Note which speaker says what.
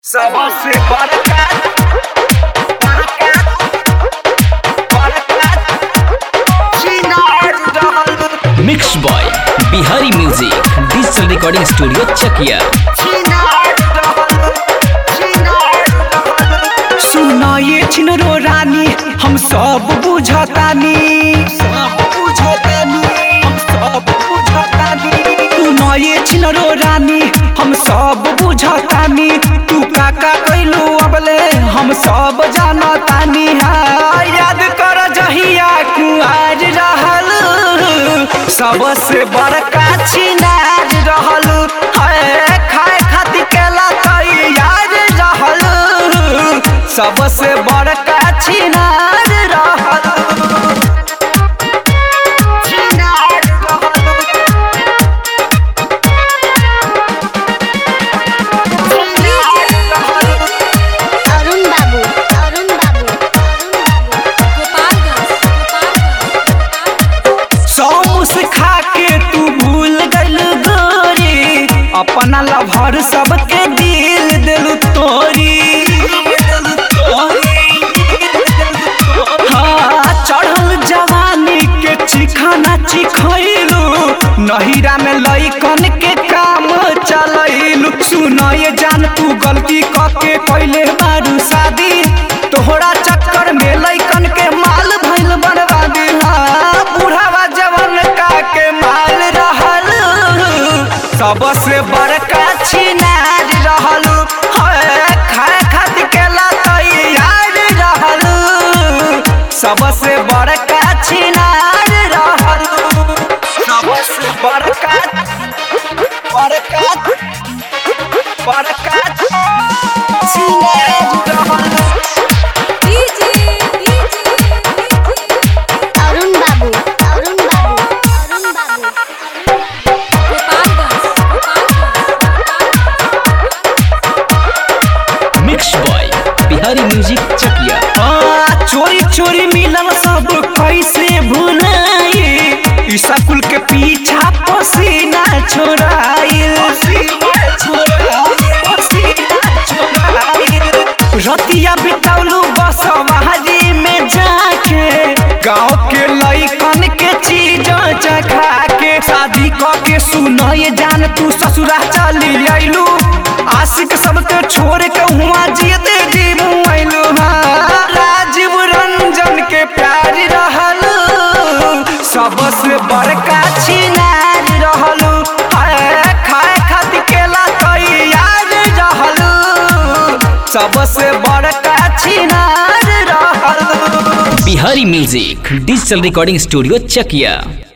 Speaker 1: सबसे बड़का बड़का बड़का चिनार रहल
Speaker 2: mix boy Bihari music digital recording studio Chakiya
Speaker 1: चिनार रहल चिनार रहल
Speaker 3: सुना ये छिनरो रानी हम सब बुझतानी
Speaker 1: सब बुझतानी
Speaker 3: हम सब बुझतानी सुना ये छिनरो रानी हम सब बुझतानी तू काका कैलू अबले हम सब जानतानी हाँ याद कर जहिया कुआर रहल सबसे बड़का छिनार रहल है खाए खातिर केला तैयार रहल सबसे बड़का छिनार रहल
Speaker 1: चिनार रहल चिनार रहल
Speaker 4: अरुण बाबू अरुण बाबू गोपालगंज
Speaker 3: सौ मुस खा के तू भूल गल गोरी अपना लभर सबके दिल दिल तोरी हाँ, चढ़ल जवानी के चिखाना चिखैलू नहिरा में लइकन के काम चलैलू सुन ये जान तू गलती कके कैले बारू शादी तोहरा चक्कर में लइकन के माल भइल बर्बादी हाँ बुढ़ावा जवन का के माल रहल सबसे बड़का छिनार रहल है खाए खातिर केला तैयार रहल सबसे बड़का छिनार रहल
Speaker 1: सबसे बड़का बड़का बड़का चिनार रहल
Speaker 4: Arun Babu Arun Babu Arun Babu
Speaker 2: mix boy Bihari music Chakiya
Speaker 3: हाँ, चोरी चोरी मिलल सब कैसे भुलाई ई स्कूल के पीछा पसीना छोड़ाइल रतिया बितौलू बसवारी में जाके गाँव के लइकन के चीज चखा के शादी क के सुनो ये जान तू ससुरा चली आइलू आशिक सबके छोड़ के हुआ जियते जी मुआइलू हाँ राजीव रंजन के प्यार रहल सबसे बड़का छिनार रहल है खाए खातिर केला तैयार रहल सबसे बड़का छिनार रहल
Speaker 2: Bihari music digital recording studio चकिया